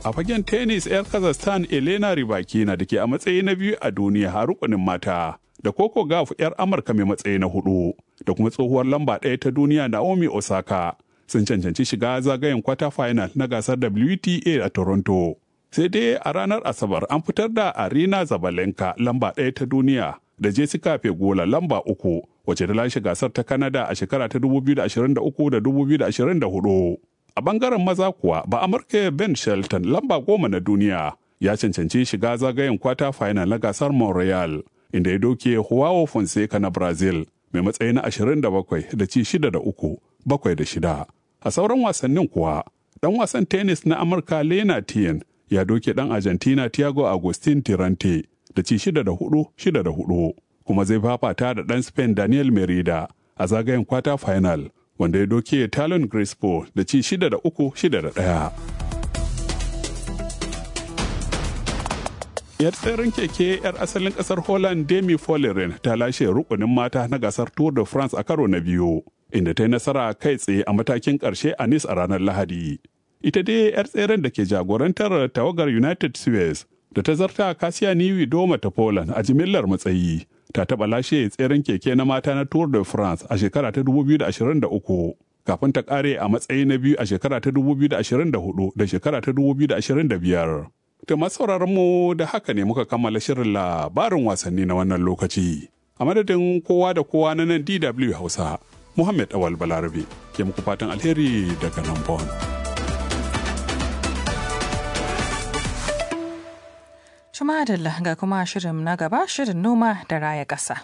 A fagen tennis 'yar Kazakhstan Elena Rybakina da ke a matsayi na biyu a duniya a rukunin mata. Da Coco Gauff 'yar Amurka mai matsayi na hudu da kuma tsohuwar lamba ɗaya ta duniya Naomi Osaka sun cancanci shiga zagayen kwata final na gasar WTA a Toronto. Sai dai a ranar Asabar an fitar da Arina Zabalenka lamba ɗaya ta duniya da Jessica Pegula lamba uku wacce ta lashe gasar ta Canada a shekara ta 2023 da 2024. A bangaren maza kuwa ba Amurka Ben Shelton lamba goma na duniya ya cancanci shiga zagayen kwata final na gasar Montreal inda ya doke Joao Fonseca na Brazil mai matsayi na 27 da ci 6 da uku bakwai da shida. A sauran wasannin kuwa dan wasan tennis na Amurka Lena Tien ya doke dan Argentina Thiago Agustin Tirante da ci 6 da hudu 6 da hudu kuma zai fafata da dan Spain Daniel Merida a zagayen kwata final wanda ya doke Talon Crespo da ci shida da uku shida da ɗaya. Yar tseren keke 'yar asalin ƙasar Holland Demi Follering ta lashe rukunin mata na gasar Tour de France a karo na biyu, inda ta yi nasara kai tsaye a matakin ƙarshe a Nice a ranar Lahadi. Ita dai 'yar tseren da ke jagorantar tawagar United Suez da ta zarta Kasiya Niwi Doma ta Poland a jimillar matsayi. ta taɓa lashe tseren keke na mata na Tour de France a shekara ta 2023 kafin ta ƙare a matsayi na biyu a shekara ta 2024 da shekara ta 2025. Da masauraran mu da haka ne muka kammala shirin labarin wasanni na wannan lokaci. A madadin kowa da kowa na nan DW Hausa, Muhammad Awal Balarabe ke muku fatan alheri daga nan Bon. Jumadalla ga kuma shirin na gaba shirin noma da raya ƙasa.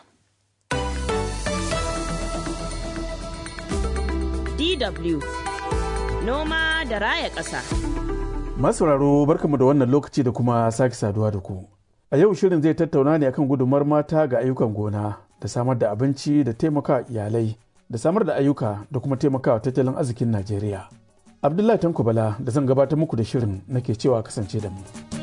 DW Noma da raya ƙasa. Masauraro barkamu da wannan lokaci da kuma sake saduwa da ku. A yau shirin zai tattauna ne akan gudumar mata ga ayyukan gona da samar da abinci da taimaka iyalai da samar da ayyuka da kuma taimakawa tattalin arzikin Najeriya. Abdullahi Tanko Bala da zan gabatar muku da shirin nake cewa kasance da mu.